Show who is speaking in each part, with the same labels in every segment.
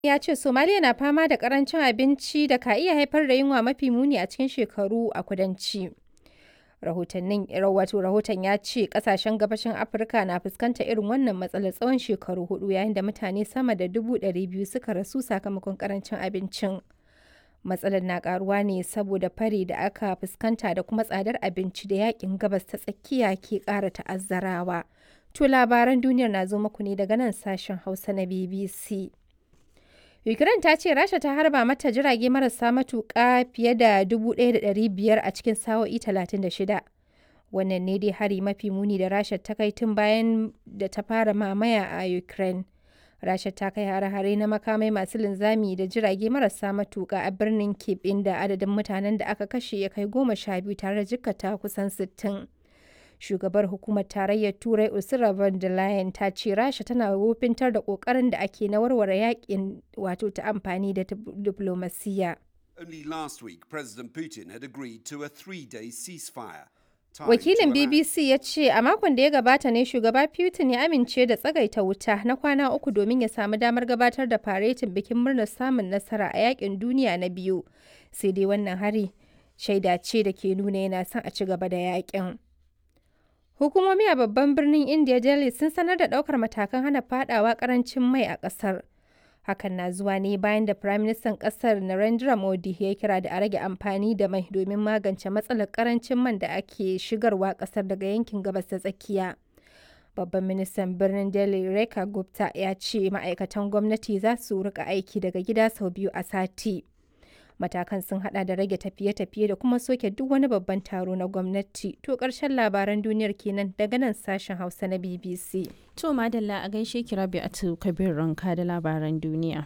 Speaker 1: ya ce Somaliya na fama da karancin abinci da ka iya haifar da yunwa mafi muni a cikin shekaru a kudanci. Rahotannin wato rahoton ya ce kasashen gabashin Afirka na fuskanta irin wannan matsalar tsawon shekaru hudu yayin da mutane sama da dubu ɗari biyu suka rasu sakamakon karancin abincin. Matsalar na karuwa ne saboda fari da aka fuskanta da kuma tsadar abinci da yakin gabas ta tsakiya ke ƙara ta'azzarawa. To labaran duniyar na zo muku ne daga nan sashen Hausa na BBC. Ukraine ta ce Rasha ta harba mata jirage marasa matuƙa fiye da 1,500 a cikin sa'o'i 36. Wannan ne dai hari mafi muni da Rasha ta kai tun bayan da ta fara mamaya a Ukraine. Rasha ta kai hare-hare na makamai masu linzami da jirage marasa matuƙa a birnin Kyiv inda adadin mutanen da aka kashe ya kai goma sha biyu tare da jikkata kusan sittin. shugabar hukumar tarayyar turai ursula von der leyen ta ce rasha tana wofintar da kokarin da ake na warware yakin wato ta amfani da diplomasiya
Speaker 2: Only last week, President Putin had agreed to a three-day ceasefire.
Speaker 1: wakilin bbc ya ce a makon da ya gabata ne shugaba putin ya amince da tsagaita wuta na kwana uku domin ya samu damar gabatar da faretin bikin murnar samun nasara a yakin duniya na biyu sai dai wannan hari shaida ce da ke nuna yana son a ci gaba da yakin Hukumomi a babban birnin India Delhi sun sanar da ɗaukar matakan hana fadawa karancin mai a ƙasar. Hakan na zuwa ne bayan da Firaministan ƙasar Narendra Modi ya kira da a rage amfani da mai domin magance matsalar karancin man da ake shigarwa ƙasar daga yankin gabas ta tsakiya. Babban ministan birnin Delhi Rekha Gupta ya ce ma'aikatan gwamnati za su rika aiki daga gida sau biyu a sati. matakan sun hada da rage tafiye-tafiye da kuma soke duk wani babban taro na gwamnati to karshen labaran duniyar kenan daga nan sashen hausa na bbc
Speaker 3: To madalla a gaishe ki rabi a kabir ranka da labaran duniya.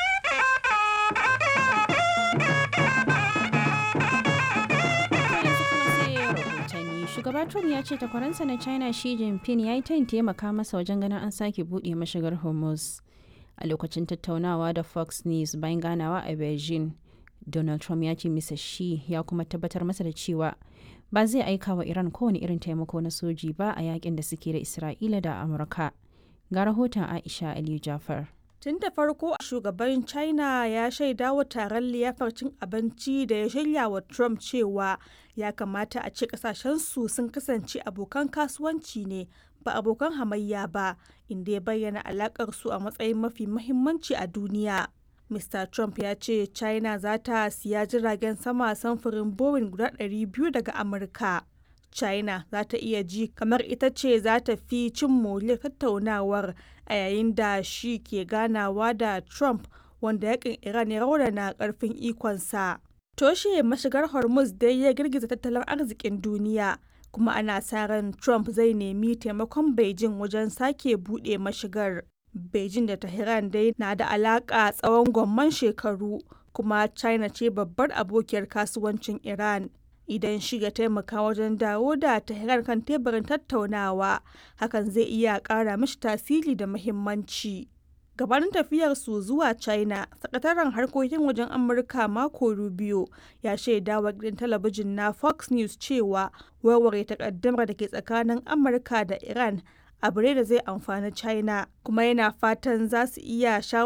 Speaker 3: Shugaba Trump ya ce takwaransa na China Xi Jinping ya yi tayin taimaka masa wajen ganin an sake buɗe mashigar Hormuz. A lokacin tattaunawa da Fox News bayan ganawa a Beijing, Donald Trump ya ce Mr. Shi ya kuma tabbatar masa da cewa ba zai aika wa Iran kowane irin taimako na soji ba a yakin da suke da Isra'ila da Amurka. Ga rahoton Aisha Aliyu Jafar.
Speaker 4: Tun da farko shugaban China ya shaida wa taron liyafar cin abinci da ya shirya wa Trump cewa ya kamata a ce kasashensu sun kasance abokan kasuwanci ne ba abokan hamayya ba inda ya bayyana alakar su a matsayin mafi mahimmanci a duniya. Mr. Trump ya ce China za ta siya jiragen sama samfurin Boeing guda 200 daga Amurka. China za ta iya ji kamar ita ce za ta fi cin moriyar tattaunawar a yayin da shi ke ganawa da Trump wanda yakin Iran ya raunana karfin ikonsa. Toshe mashigar Hormuz dai ya girgiza tattalin arzikin duniya. kuma ana sa ran Trump zai nemi taimakon Beijing wajen sake buɗe mashigar. Beijing da Tehran dai na da alaƙa tsawon gwamman shekaru kuma China ce babbar abokiyar kasuwancin Iran. Idan shi ya taimaka wajen dawo da Tehran kan teburin tattaunawa, hakan zai iya ƙara mishi tasiri da muhimmanci. gabanin tafiyarsu zuwa china sakataren harkokin wajen amurka mako rubio ya shaida wa gidan talabijin na fox news cewa warware takaddamar da ke tsakanin amurka da iran abu ne da zai amfani china kuma yana fatan za su iya shawo